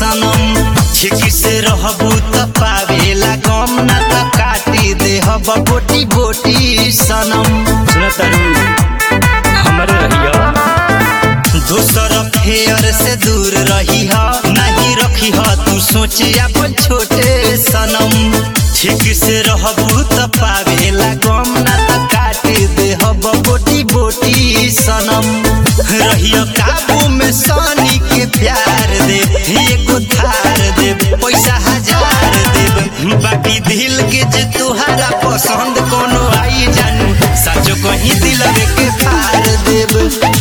सनम छिकी से रहबू त पावेला गम ना त काटी देहब बोटी बोटी सनम सुना तारू हमरे रहिया दोसर फेयर से दूर रही ह नहीं रखी ह तू सोचे अपन छोटे सनम ठीक से रहबू त पावेला गम ना त काटे देहब बोटी बोटी सनम रहियो काबू में सानी के प्यार दे एगो थार दे पैसा हजार देब बाकी दिल के जे तुहारा पसंद कोनो आई जानू सचो कहीं दिलवे के फार देब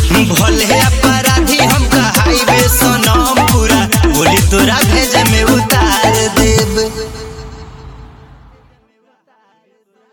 भले अपराधी हम कहाइबे सनम पूरा बोली तोरा भेजे में उतार